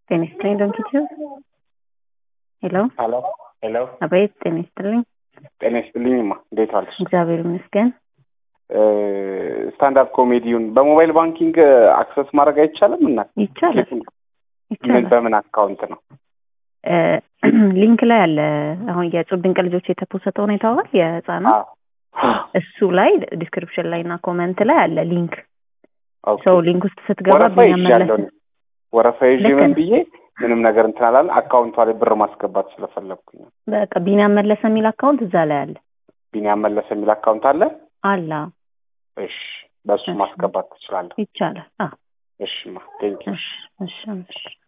ጤና ይስጥልኝ ዶንኪቲዩ ሄሎ ሄሎ ሄሎ አቤት ጤና ይስጥልኝ ጤና ይስጥልኝማ እንዴት ዋልሽ? እግዚአብሔር ይመስገን ስታንዳርድ ኮሜዲውን በሞባይል ባንኪንግ አክሰስ ማድረግ አይቻልም? እና ይቻላል ምን ይቻላል በምን አካውንት ነው? እ ሊንክ ላይ አለ አሁን የጹብ ድንቅ ልጆች የተፖሰተ ሁኔታዋል የህፃናት አዎ። እሱ ላይ ዲስክሪፕሽን ላይ እና ኮመንት ላይ አለ ሊንክ ኦኬ። ሰው ሊንክ ውስጥ ስትገባ ወረፋ ይዣለሁ ቢያመለስ እኔ። ወረፋ ይዤ ልክ ምን ነው። ብዬ ምንም ነገር እንትን አላለም። አካውንቷ ላይ ብር ማስገባት ስለፈለግኩኝ ነው። በቃ ቢኒያም መለሰ የሚል አካውንት እዛ ላይ አለ ቢኒያም መለሰ የሚል አካውንት አለ። አላ እሺ፣ በእሱ እሺ። ማስገባት ትችላለህ። ይቻላል። አዎ እሺማ፣ ቴንኪው። እሺ እሺ እሺ